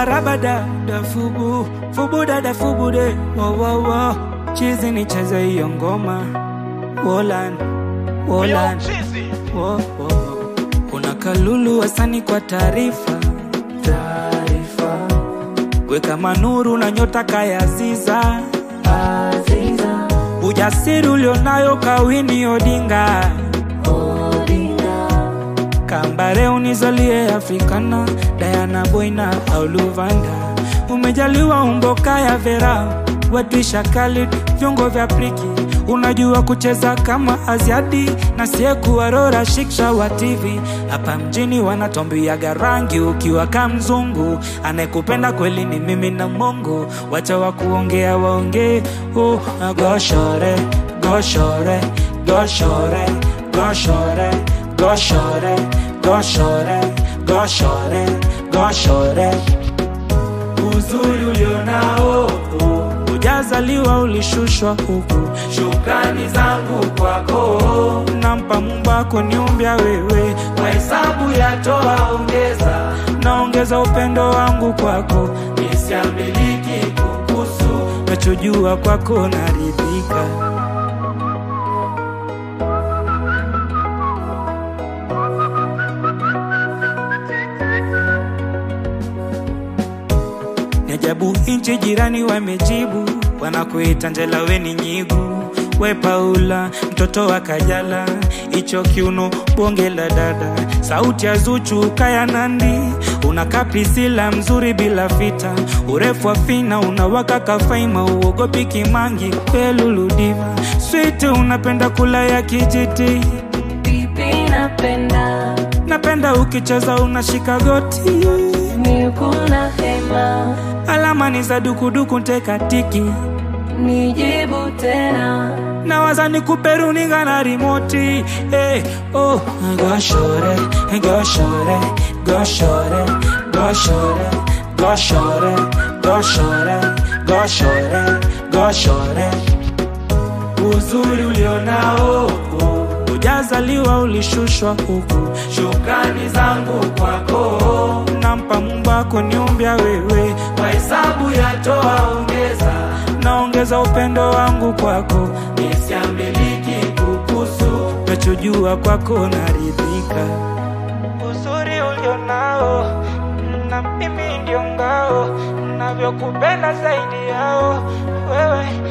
arabada da fubu fubu dada fubu de wo wo wo chizi nicheze hiyo ngoma wolan wolan wo, wo, wo. kuna kalulu wasani kwa taarifa taarifa weka manuru na nyota kayaziza aziza ujasiri ulionayo kawini odinga kambare unizalie afrikana dayana boina au luvanda umejaliwa umboka ya vera wetwisha khalid vyongo vya priki unajua kucheza kama aziadi na siekuwarora shiksha wa tv hapa mjini wanatombiaga rangi ukiwa ka mzungu anayekupenda kweli ni mimi na mongo wacha wa kuongea waongee oh, goshore goshore goshore goshore goshore goshore goshore goshore uzuri ulionao ujazaliwa ulishushwa huku shukrani zangu kwako nampa mumbako niumbya wewe kwa hesabu yatoa ongeza naongeza upendo wangu kwako nisiamiliki kukusu nachojua kwako naridhika Ni ajabu nchi jirani wamejibu, wanakuita Njela weni nyigu, we Paula mtoto wa Kajala, icho kiuno bonge la dada, sauti ya Zuchu kaya Nandi, unakaa Priscilla mzuri bila fita, urefu wa fina unawaka kafaima, uogopi Kimangi peluludiva, switi unapenda kula ya kijiti, Pipi napenda napenda ukicheza unashika goti nikuna hema alama ni za dukuduku ntekatiki nijibu tena nawaza nikuperuninga na rimoti hey, oh. goshore goshore goshore goshore goshore goshore goshore goshore uzuri ulionao ujazaliwa ulishushwa huku shukrani zangu kwako nampa mumbako niumbya wewe kwa hesabu yatoa ongeza naongeza upendo wangu kwako nisiamiliki kukusu nachojua kwako naridhika uzuri ulionao na mimi ndio ngao navyokupenda zaidi yao wewe